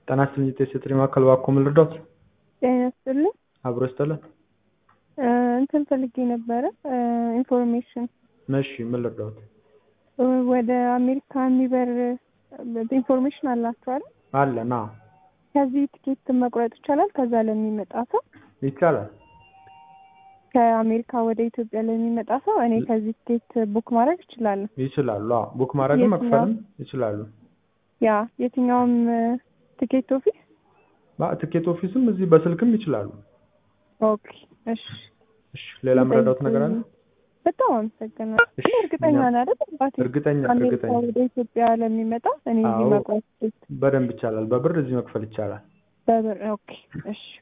ጤና ይስጥልኝ የሴት ማዕከል እባክዎ ምን ልርዳዎት? ጤና ይስጥልኝ አብሮ ይስጥልን። እንትን ፈልጌ ነበረ ኢንፎርሜሽን እሺ ምን ልርዳዎት? ወደ አሜሪካ የሚበር ኢንፎርሜሽን አላችሁ አይደል? አለን አዎ ከዚህ ትኬት መቁረጥ ይቻላል? ከዛ ለሚመጣ ሰው ይቻላል። ከአሜሪካ ወደ ኢትዮጵያ ለሚመጣ ሰው እኔ ከዚህ ትኬት ቡክ ማድረግ እችላለሁ? ይችላሉ። አዎ ቡክ ማድረግም መክፈልም ይችላሉ። ያ የትኛውም ትኬት ኦፊስ? አ- ትኬት ኦፊስም እዚህ በስልክም ይችላሉ። ኦኬ እሺ። እሺ ሌላ ምረዳዎት ነገር አለ? በጣም አመሰግናለሁ። እሺ፣ ግን እርግጠኛ እኛም- ነህ አይደል? አባቴ እርግጠኛ አሜሪካ እርግጠኛ ወደ ኢትዮጵያ ለሚመጣ እኔ እዚህ አዎ። መቁረጥ በደንብ ይቻላል። በብር እዚህ መክፈል ይቻላል። በብር ኦኬ እሺ